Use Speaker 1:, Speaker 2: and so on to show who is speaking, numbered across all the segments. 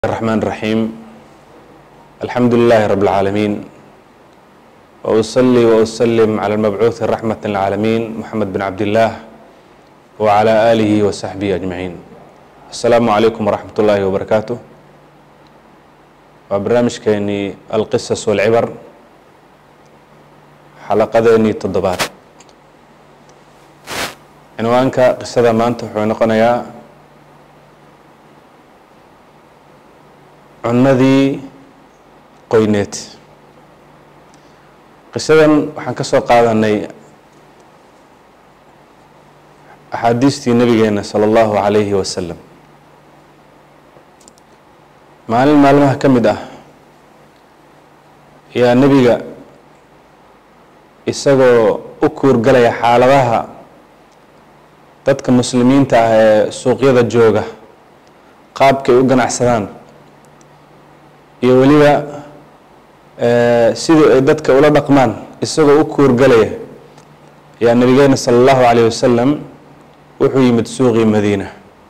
Speaker 1: الرحمن الرحيم الحمد لله رب العالمين وأصلي وأسلم على المبعوث رحمة للعالمين محمد بن عبد الله وعلى آله وصحبه أجمعين السلام عليكم ورحمة الله وبركاته وبرنامجكeenii القصص والعبر xalaqadeenii toddobaad cinwaanka qisada maanta wuxuu noqonayaa cunadii qoyneed qisadan waxaan ka soo qaadanay axaadiistii nabigeena sala allahu calayhi wasalam maalin maalmaha ka mid ah ayaa nebiga isagoo u kuurgalaya xaaladaha dadka muslimiinta ah ee suuqyada jooga qaabkay u ganacsadaan iyo weliba sidii ay dadka ula dhaqmaan isagoo u kuurgalaya ayaa nabigeena sala allahu calayh wasalam wuxuu yimid suuqii madiina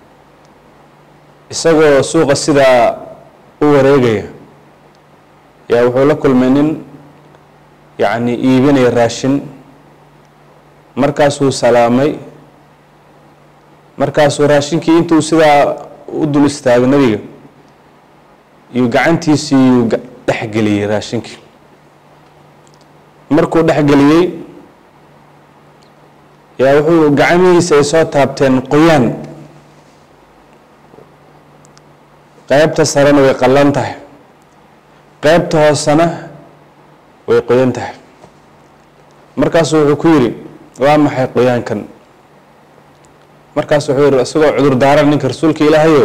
Speaker 1: isagoo suuqa sidaa u wareegaya ayaa wuxuu la kulmay nin yacni iibinaya raashin markaasuu salaamay markaasuu raashinkii intuu sidaa u dul istaago nebiga yuu gacantiisii yuu dhexgeliyey raashinkii markuu dhexgeliyey yaa wuxuu gacamihiisa ay soo taabteen qoyaan qeybta sarena way qallan tahay qeybta hoosena way qoyan tahay markaasu wuxuu ku yidhi waa maxay qoyaankan markaasu wuxuu yihi isagoo cudur daaran ninka rasuulka ilaahayo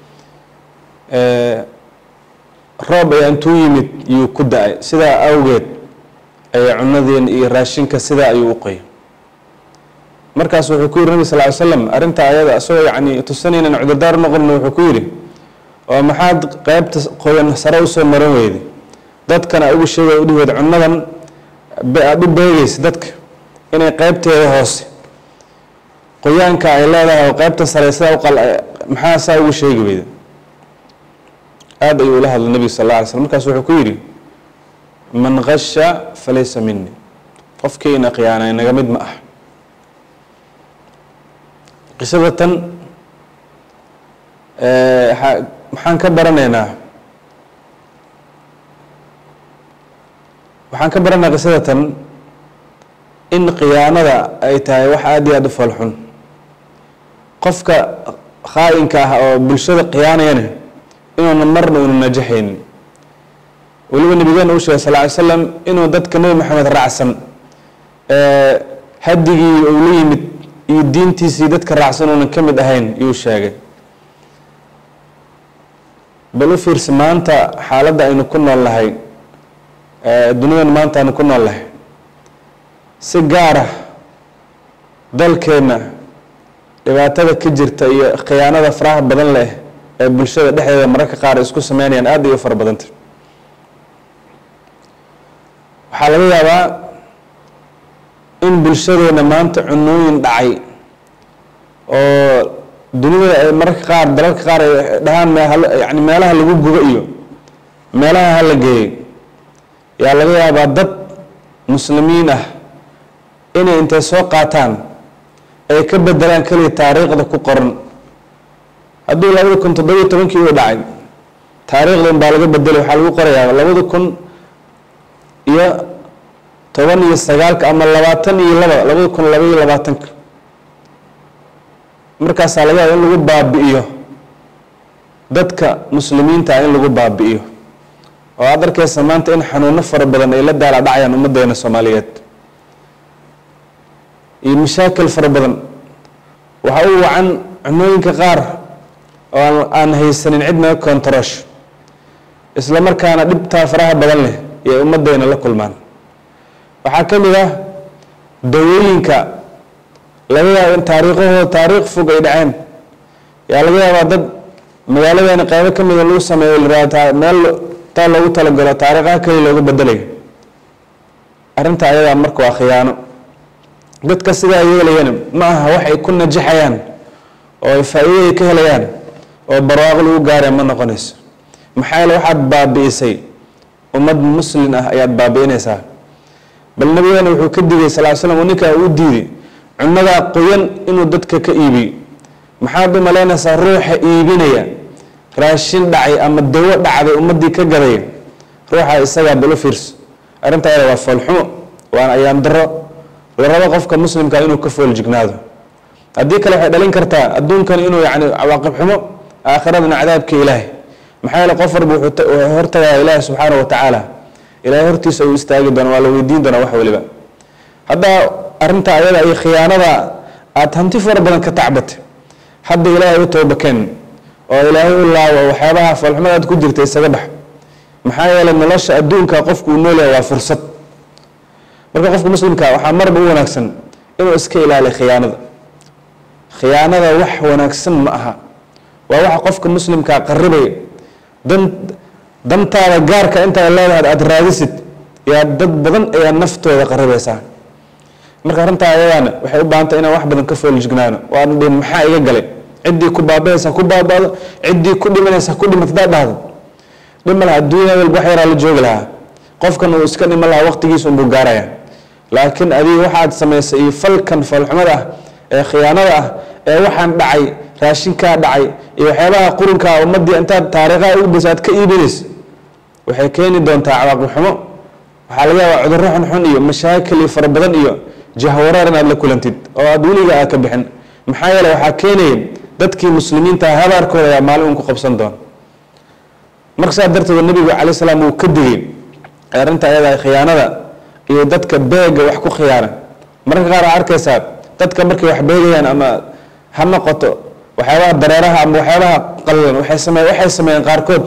Speaker 1: roob ayaa intuu yimid yuu ku da-ay sidaa awgeed ayaa cunadeen iyo raashinka sidaa ayuu u qoyay markaas wuxuu ku yihi nabi sal ly slam arrinta ayada isagoo yacni tusanaynan cudurdaar noqonna wuxuu ku yidhi oo maxaad qeybta qoyan sare usoo maran weyday dadkana ugu sheegay udhiweed cunadan aada u beegaysa dadka inay qeybteeda hoose qoyaanka ay leedahay oo qeybta sare sidaa uqal maxaa saa ugu sheegi weyda aada ayuu ula hadlay nebiga sal alla alay slm markaas wuxuu ku yidhi man gasha falaysa mini qofkiina khiyaanay naga mid ma ah qisada tan maxaan ka baranaynaa waxaan ka baranaa qisada tan in khiyaanada ay tahay wax aada iyo aada u falxun qofka khaa-inka ah oo bulshada khiyaanayana inuuna marna una najaxaynin weliba nabigeena uu sheegay sal ly slam inuu dadka nebi maxamed raacsan hadigii uu la yimid iyo diintiisii dadka raacsan uunan ka mid ahayn yuu sheegay bal u fiirsa maanta xaaladda aynu ku nool nahay dunidan maanta aynu ku nool nahay si gaara dalkeenna dhibaatada ka jirta iyo khiyaanada faraha badan leh ee bulshada dhexdeeda mararka qaar isku sameynayaan aada iyo u fara badanta waxaa laga yaabaa in bulshadeena maanta cunooyin dhacay oo dunida ay mararka qaar dalalka qaar ay dhahaan yani meelaha lagu gubo iyo meelaha hala geeyay yaa laga yaabaa dad muslimiin ah inay intay soo qaataan ay ka bedelaan keliya taariikhda ku qoran hadduu labada kun toddobiyo tobankii uu dhacay taariikhdan baa laga bedelay waxaa lagu qorayaa labada kun iyo toban iyo sagaalka ama labaatan iyo laba labada kun labaiyo labaatanka markaasaa laga yaaba in lagu baabi'iyo dadka muslimiinta ah in lagu baabi'iyo oo aada arkeysa maanta in xanuuno fara badan ay la daala dhacayaan ummaddeena soomaaliyeed iyo mashaakil fara badan waxa u wacan cunooyinka qaar oo aan haysanin cid naga kontaroosh isla markaana dhibtaa faraha badan leh iyo ummaddeena la kulmaan waxaa ka mid ah dawooyinka laga yaabo in taariikhahooda taariikh fog ay dhaceen yaa laga yaabaa dad magaaladeena qeybo ka mida lagu sameeyo liraata meel taa loogu talagalo taariikhaha keliya looga bedelayo arrinta ayadaa marka waa khiyaano dadka sidaa yeelayana ma aha wax ay ku najaxayaan oo ay faa-iidaday ka helayaan oo barwaaqo lagu gaaraya ma noqonayso maxaa yeele waxaad baabi'isay ummad muslin ah ayaad baabi'inaysaa bal nabigeena wuxuu ka digay sal slam oo ninkaa uu diiday cunadaa qoyan inuu dadka ka iibiyo maxaad u malaynaysaa ruuxa iibinaya raashin dhacay ama dawo dhacday ummadii ka gaday ruuxa isagaa bal u fiirso arrinta ayada waa foolxumo waana ayaan daro la rabo qofka muslimka inuu ka fooljignaado haddii kale waxay dhalin kartaa adduunkan inuu yani cawaaqib xumo aakhiradana cadaabka ilaahay maxaa yeele qof walba wuxuu hortagaya ilaahi subxaana wa tacaala ilaahay hortiisa uu istaagi doona waa la weydiin doonaa wax waliba haddaa arrinta ayada iyo khiyaanada aada hanti fara badan ka tacbatay hadda ilaahay u toobakeen oo ilaahay u laawo waxyaabaha foolxumadaad ku jirta isaga bax maxaa yeelay nolosha adduunka qofku uu noolyahay waa fursad marka qofka muslimka waxaa marba u wanaagsan inuu iska ilaaliyo khiyaanada khiyaanada wax wanaagsan ma aha waa waxa qofka muslimkaa qaribaya dan dantaada gaarka intaad leedahay aada raadisid yaa dad badan ayaa naftooda qaribaysaa marka arrintaa ayadaana waxay u baahantay inaan wax badan ka fooljignaano waana dhihin maxaa iga galay ciddii ku baabaaysa ku baabaado ciddii ku dhimanaysa ku dhimat hadaa dhahdo dhima laha adduunya walba wax yaraa la joogi lahaa qofkan uu iska dhima lahaa waqtigiisa unbuu gaaraya laakiin adiga waxaad samaysay iyo falkan foolxumada ah ee khiyaanada ah ee waxaan dhacay raashinkaa dhacay iyo waxyaabaha qurunkaa ummadii intaad taariikhaha ugu daysa aad ka iibinaysa waxay keeni doontaa cawaaqib xumo waxaa laga yaabaa cudurro xunxun iyo mashaakil iyo fara badan iyo jahwareer inaad la kulantid oo aada weliga aad ka bixin maxaa yeele waxaa keenaya dadkii muslimiinta habaarkooda ayaa maalin un ku qabsan doona marka saa darteed nabigu calay salaam uu ka digay arrinta ayada khiyaanada iyo dadka beega wax ku khiyaana mararka qaar aa arkaysaa dadka markay wax beegayaan ama ha noqoto waxyaabaha dareeraha ama waxyaabaha qalilan waxay same waxay sameeyeen qaarkood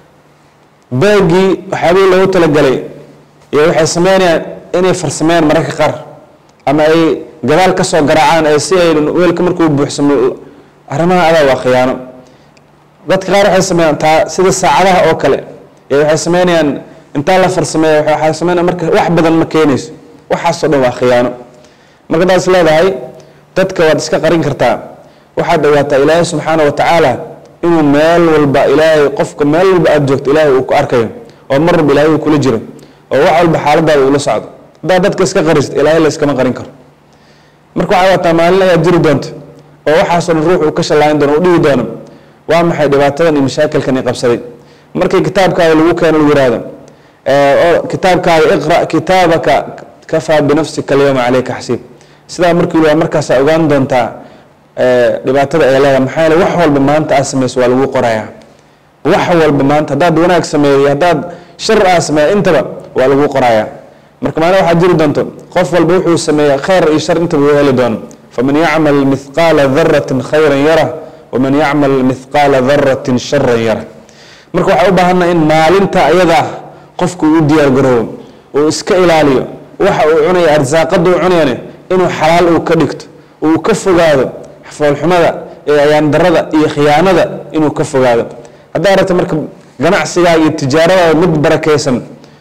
Speaker 1: beegii waxyaabihii loogu talagalay iyo waxay sameynayaan inay farsameeyaan mararka qaar ama ay gadaal ka soo garaacaan ee si ay weelka markuu buuxsamo arrimaha adaa waa khiyaano dadka qaar waxay sameeyaan taa sida saacadaha oo kale ee waxay sameynayaan intaa la farsameeya waxay sameynaya marka wax badan ma keenayso waxaasoo dhan waa khiyaano marka daas leedahay dadka waad iska qarin kartaa waxaad ogaataa ilaahay subxaana wa tacaala inuu meel walba ilaahay qofka meel walba aada joogto ilaahay uu ku arkayo oo mar walba ilaahay uu kula jiro oo wax walba xaaladaada ula socdo haddaad dadka iska qarisid ilaahay la iskama qarin karo marka waxaa waataa maalin ayaa jiri doonta oo waxaasoo dhan ruux uu ka shallaayin doono u dhihi doono waa maxay dhibaatadan iyo mashaakilkan i qabsaday markii kitaabkaada lagu keeno lagu yihahdo oo kitaabkaada iqra kitaabaka kafaa binafsika alyawma caleyka xasiib sidaa markii waa markaasaa ogaan doontaa dhibaatada ay leedahay maxaa yeele wax walba maanta aad samayso waa lagu qorayaa wax walba maanta haddaad wanaag sameeyo haddaad shar aad sameeyo intaba waa lagu qorayaa marka maalin waxaad jiri doonto qof walba wuxuu sameeya khayr iyo shar intaba uu heli doono faman yacmal mithqaala daratin khayran yara waman yacmal mithqaala daratin sharan yara marka waxaa u baahanaa in maalinta ayadaa qofku uu diyaar garoobo uu iska ilaaliyo waxa uu cunaya arsaaqada uu cunayane inuu xalaal uu ka dhigto uu ka fogaado foolxumada ee ayaandarada iyo khiyaanada inuu ka fogaado haddaa aragta marka ganacsigaa iyo tijaaradaada mid barakaysan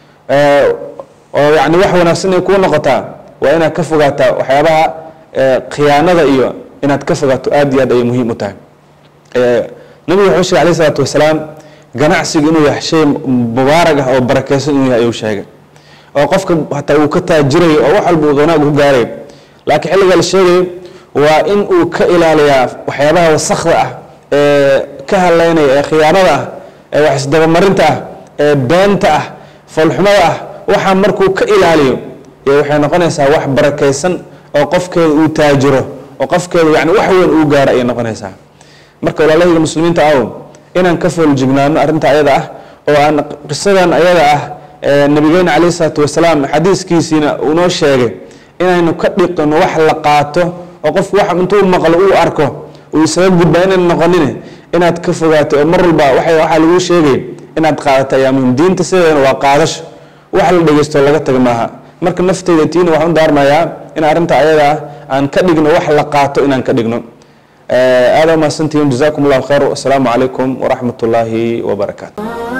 Speaker 1: oo yani wax wanaagsan ay kuu noqotaa waa inaad ka fogaataa waxyaabaha khiyaanada iyo inaad ka fogaato aada iyo aad ayay muhiim u tahay nabigu wuxuu sheegay alayh isalaatu wasalaam ganacsigu inuu yahay shay mubaarag ah oo barakaysan inuu yahay ayuu sheegay oo qofka hataa uu ka taajirayo oo wax walba uu wanaag ku gaarayo laakiin xilliga la sheegayo waa in uu ka ilaaliyaa waxyaabaha wasakda ah ee ka haleynaya ee khiyaanada ah ee wax isdabamarinta ah ee beenta ah foolxumada ah waxaa markuu ka ilaaliyo iyo waxay noqonaysaa wax barakaysan oo qofkeeda uu taajiro oo qofkeeda yani wax weyn uu gaaro ayay noqonaysaa marka walaalahayga muslimiinta aw inaan ka fooljignaano arrinta ayada ah oo aan qisadan ayada ah nabigeena calayhi salaatu wasalaam xadiiskiisiina uu noo sheegay inaynu ka dhiqino wax la qaato oo qofku wax intuu maqlo uu arko uu isaga gudba inaan noqonin inaad ka fogaato oo mar walba waxaa lagu sheegay inaad qaadato ayaa muhim diinta sideedana waa qaadasho wax la dhegeysto laga taga maaha marka nafteyda tiina waxaan u daarmayaa in arrinta ayada ah aan ka dhigno wax la qaato inaan ka dhigno aada umahadsantihiin jazakum allahu khayr wasalaamu calaykum waraxmat ullaahi wabarakaatu